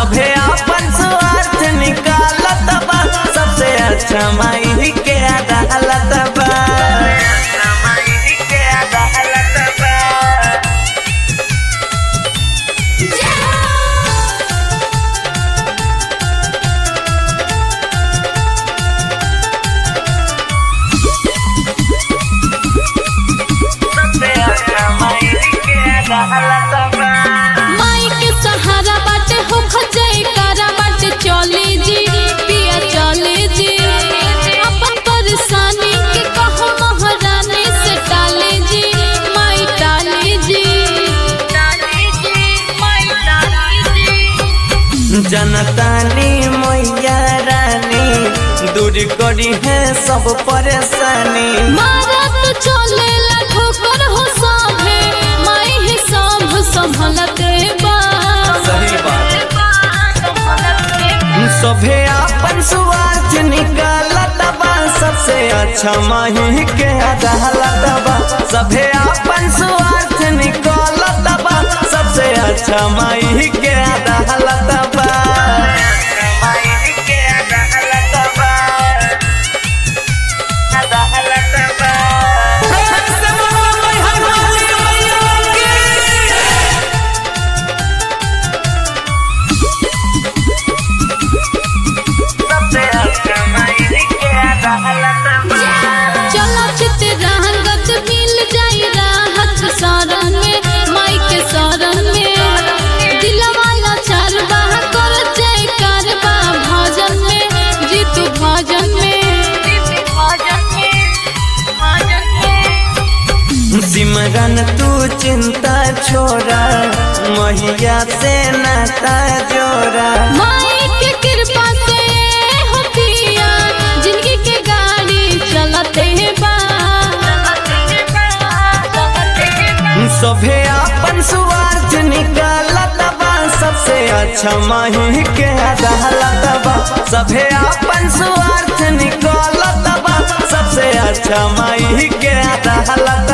सभे अपन स्वार्थ निकालत बा सबसे अच्छा माई के अदालत बा माई के अदालत बा सबसे अच्छा माई के अदालत बा माई के सहारा बाटे हो खजई कारा बाटे चले जी पिया चले जी अपन परेशानी के कहो महारानी से टाले जी माई टाले जी टाले जी माई टाले जी जनतानी मैया रानी दूर करी है सब परेशानी मारा तो चले ला ठोकर हो साभे माई ही सांभ संभलते बा सही बात सभे अपन स्वार्थ निकालत बा सबसे अच्छा माही के अदालत बा सभे अपन स्वार्थ निकालत बा सबसे अच्छा माही के अदालत बा माही के अदालत बा अदालत बा सबसे अच्छा माई के अदालत बा चला चित रंगत मिल जाई राहत सारन में माई के शरण में दिलवाला चार बाह कर जय करबा भजन में जीत भजन में भजन में भजन में सिमरन तू चिंता छोड़ा मैया से नाता जोड़ा माई के कृपा से हो पिया जिंदगी के गाड़ी चलते बा सभे अपन स्वार्थ निकालत बा सबसे अच्छा माही के अदालत बा सभे अपन स्वार्थ निकालत बा सबसे अच्छा माही के अदालत